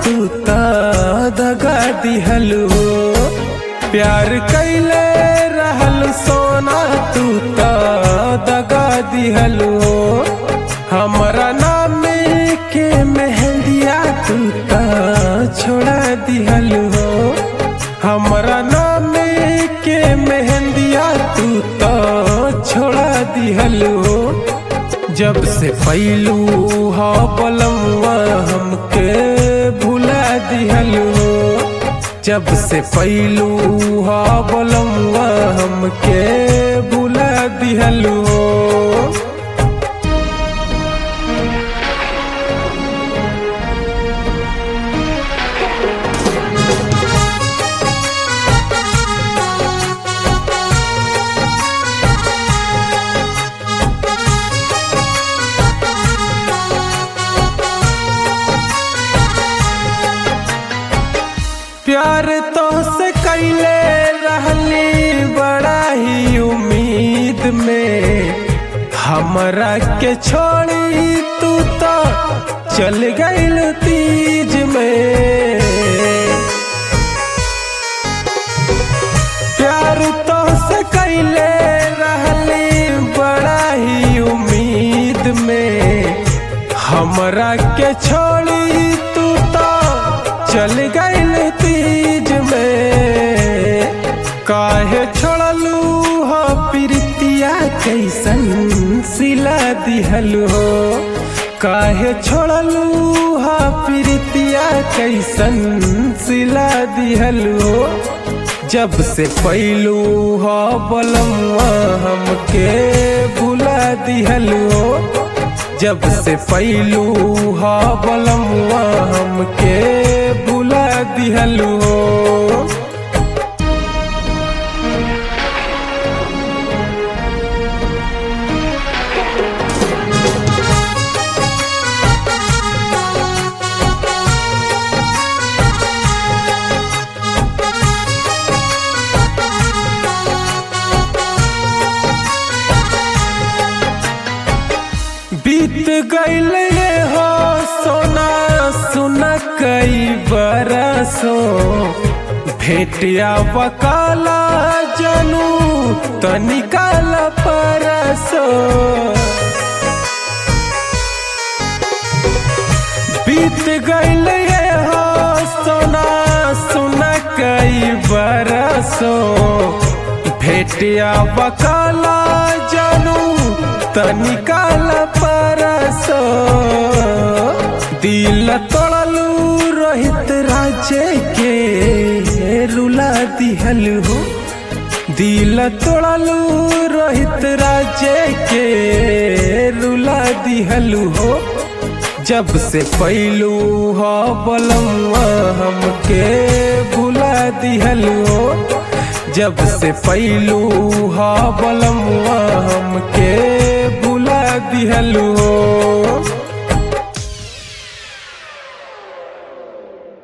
तू त दगा दिहलू प्यार कैले रहल सोना तू त दगा दिहलू हमरा नाम के मेहंदिया तू त छोड़ा दिहलू हमरा नाम के मेहंदिया तू त छोड़ा दिहलू जब से पैलू हा बलमुआ हमके भुला दिहलू जब से पैलू हा बलमुआ हमके भुला दिहलू प्यार तो से कैले रहली बड़ा ही उम्मीद में हमरा के छोड़ी तू तो चल गईल तीज में प्यार तो से कैले रहली बड़ा ही उम्मीद में हमरा के छोड़ी तू तो चल गईल तीज में काहे छोड़लू हो प्रीतिया कैसन सिला दिहलू हो काहे छोड़लू हो प्रीतिया कैसन सिला दिहलू हो जब से पैलू हो बलमुआ हमके भुला दिहलू हो जब से पैलू हा बलमुआ हमके भुला दिहलू बीत गईल ये हो सोना सुन कई बरसो भेटिया बकाला जनू तनिकाल परसो बीत गईल ये हो सोना सुन कई बरसो भेटिया बकाला जनू तनिकाल परसो दिल तोड़लू रोहित राजे के रुला दिहल हो दिल तोड़लू रोहित राजे के रुला दिहल हो जब से पैलू हो बलमुआ हमके भुला दिहल हो जब से पैलू हा बलमुआ हमके भुला दिहलू